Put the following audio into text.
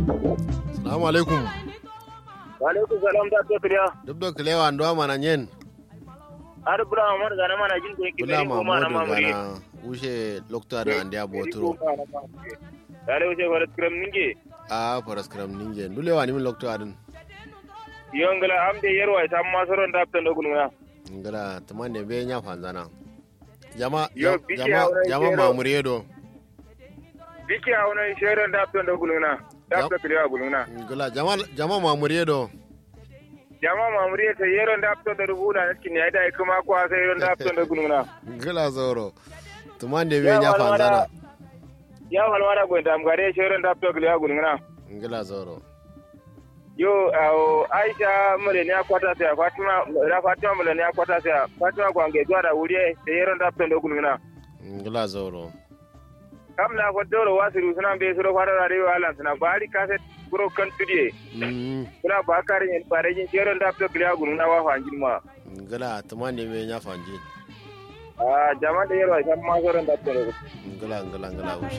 Salamu alaikum. Walaikum salam da to kriya. Duk da kilewa ndo mana nyen. Har bura Umar gana mana jin ko yake Bula bari ko mana Mahmudu mamuri. gana ushe lokta da andiya boturo. Dale wuce wala skram ninge. A faras kram ninge. Dulewa ni min lokta adin. Yongala amde yerwa sam masoron da tan dogun na. Ngala tamande be nya fanzana. Jama Yo, jam- biki jama auren jama kero. mamuriyedo. Biki a wani shirin da tan dogun na. Da Yep. ta kriya gun na. Ngala jama jama mamuriyedo. Jama mamuri ta yeron da tan da rubuna cikin ya da kuma ko sai yeron da tan dogun na. Ngala zoro. Tamande be Ya nya walwala. fanzana. Ya walwala go da amgare shirin da tan kriya gun na. Ngala zoro. Yo awo Aisha mule ne akwata sai Fatima ra Fatima mule ne akwata sai Fatima kwange zuwa da wuri da yeron da tan dogun na. Ngala zoro. kam na ko doro wasiru suna be suro fara da rewa lan suna bari kase buro kan tudie Mm. suna ba kare yin bare yin jero da to kliya gunu na wa fanjin ma Ngala tamande be nya fanji. a jama da yero san ma zoron da to Ngala ngala ngala ushe.